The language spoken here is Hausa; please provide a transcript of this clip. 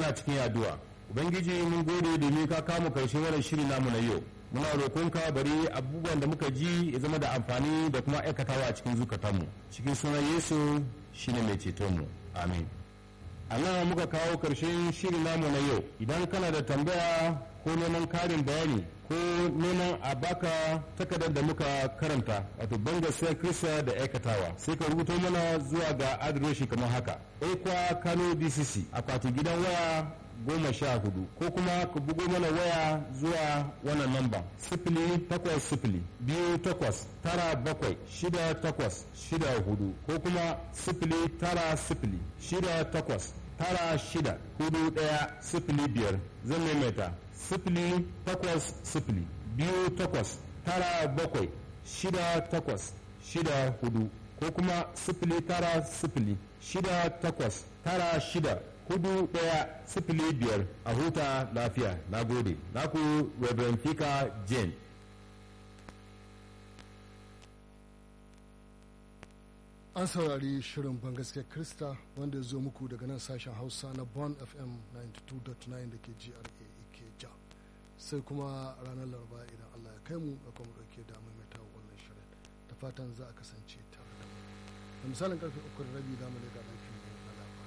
mana cikin addu'a ubangiji mun gode domin ka kama karshen wannan shiri namu na yau muna roƙonka bari abubuwan da muka ji ya zama da amfani da kuma aikatawa a cikin zukatanmu cikin sunan yesu shine mai cetonmu amin a nan muka kawo karshen shiri namu na yau idan kana da tambaya ko neman karin bayani ko neman a baka takardar da muka karanta wato banga sai krista da aikatawa sai ka rubuto mana zuwa ga adireshi kamar haka ekwa kano dcc akwati gidan waya goma sha hudu ko kuma ku bugo mana waya zuwa wannan namba sifili takwas sifili biyu takwas tara bakwai shida takwas shida hudu ko kuma sifili tara sifili shida takwas tara shida hudu daya sifili biyar zan maimaita sifili takwas sifili biyu takwas tara bakwai shida takwas shida hudu ko kuma sifili tara sifili shida takwas tara shida hudu daya sifili biyar a huta lafiya na gode naku reverend fika jane an saurari shirin bangaske krista wanda ya zo muku daga nan sashen hausa na bon fm 92.9 da ke gra ikeja sai kuma ranar laraba idan allah ya kai mu da kuma dauke da maimaita wannan shirin da fatan za a kasance tare da mu da misalin karfe uku da rabi za mu da lafiya